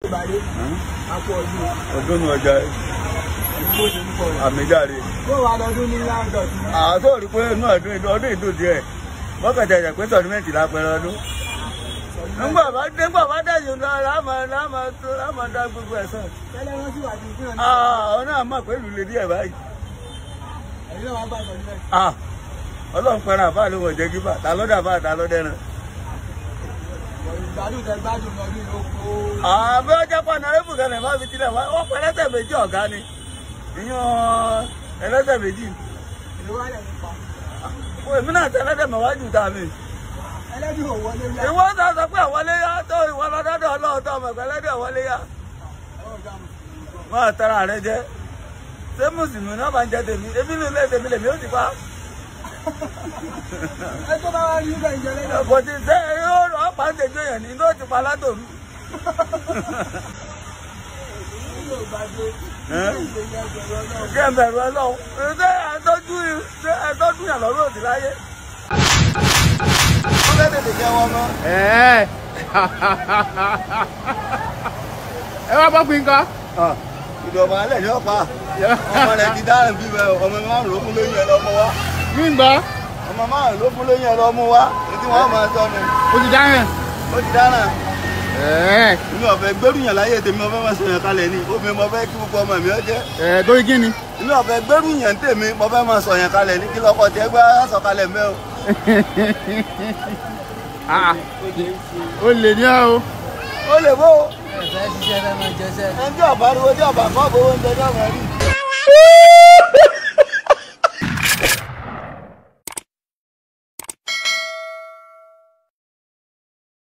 ìbàdí àpò ọdún ọdún ní ọjà ìgbó ti ń pọ̀ rẹ̀. àmìjáde kó wàá lọ́dún ní láńdọ̀tì àtọ́ rí pé inú ọdún ọdún ìdùn díẹ̀ mọ́kànlá ẹ̀jẹ̀ pé tọ́nímẹ́ǹtì lápẹ̀rẹ̀ ọdún nígbà bá nígbà bá dẹ̀yìn lọ láàmà láàmà tó láàmà dá gbogbo ẹ̀ sàn tẹ́lẹ̀ wọ́n sì wà ní ìpínlẹ̀ náà àwọn náà mọ̀ pé ìlú lè díẹ̀ báyìí ẹ̀yin náà wàá bá ìtọ́jú bẹ́ẹ̀. Ah, ọlọ́run pẹ̀rẹ̀ àbá ló wọ̀ jẹ́ gíbà ta ló dà bá ta ló dẹ́ran. ìgbádùn tẹ gbádùn lọ ní oko àbẹ́ ọjà pa nàrẹ́bù kan lè má fi tilẹ̀ wá ó pẹ́ ẹlẹ́sẹ̀ méjì ọ̀gá ni ìyún ẹlẹ́sẹ̀ méjì ìlú wà lẹ̀ nípa. Ó, èmi náà tẹ ẹlẹ́sẹ̀ mẹ́wájú ta mi. ẹlẹ́dùn ò wọlé yá. ìwọ sọ sọ pé àwọlé yá tó ìwọ lọ́dọ́dọ̀ ọlọ́ọ̀tọ́ ọmọ ẹ̀kọ́ ẹlẹ́dẹ̀ wọlé yá ọ̀gá mi. máa tẹ́ra rẹ jẹ́ ṣé mùsùlùmí náà máa ń jẹ tèmi ebi ní ilé tèmi lèmi ó ti pa. ẹ tó bá wá rí ibẹ̀ ìjọ lẹ́yìn. kò ti sẹ́ yóò ọ̀pá ń tẹ̀jọ́ yẹn ní ló ti pa látòru. yóò bá dé. Ẹ́? ìgbé yẹn bẹ̀rẹ̀ ọlọ́run. kí ẹ bẹ̀rù ọlọ́run ṣé ẹ̀tọ́jú ṣé ẹ̀tọ́jú yàn lọ́rùn òdì láyé. wọ́n fẹ́ tètè jẹ́ wọn mọ́. ẹ ẹ wá bọ́ pin kan. ìdọ̀bà alẹ́ ní ọ̀pá ọmọ rẹ̀ ti dáràn bí bẹ́ẹ̀ ọmọ márùn ló fún lóyún ẹ lọ́mọ wá mí ń gbọ́ ọmọ márùn ló fún lóyún ẹ lọ́mọ wá ètí wọ́n máa tọ́nu o ti dáhùn. ó ti dáràn. ẹ inú ọ̀fẹ́ gbẹ́rùyàn láyé tèmi ọ̀fẹ́ máa sọ̀yàn kalẹ̀ ni obìnrin mo fẹ́ kí gbogbo ọmọ mi ọ jẹ́ ẹ torí kí ni. inú ọ̀fẹ́ gbẹ́rùyàn tèmi mo fẹ́ máa sọ̀yàn kalẹ̀ ní kí lọ́kọ̀ tẹ́ gbá sọ̀kalẹ̀ mẹ́ o. Ah, o lè ní ọ o. ó lè bó ẹ̀fẹ́ ṣiṣẹ́ fẹ́ máa jẹ́sẹ́. ẹni tí ọ̀bá ariwo tí ọ̀bá kọ́ bó oúnjẹ tí ọ̀bá rí.